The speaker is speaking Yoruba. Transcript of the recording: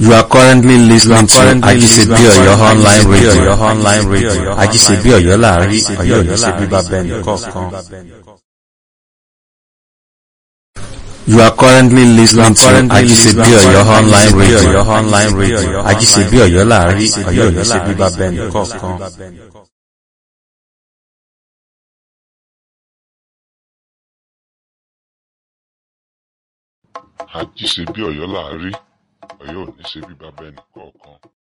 You are currently listening to Ajisebi Oyo online radio. online radio. Ajisebi Oyo láàrin Ọ̀yọ́ ò ní ṣe bíbá bẹ́ẹ̀ nìkọ̀ọ̀kan. You are currently listening to Ajisebi Oyo online radio. online radio. Ajisebi Oyo láàrin Ọ̀yọ́ ò ní ṣe bíbá bẹ́ẹ̀ nìkọ̀ọ̀kan. àjíṣe bí ọ̀yọ́ là á rí ọ̀yọ́ ò ní ṣe bí bàbá ẹnì kọ̀ọ̀kan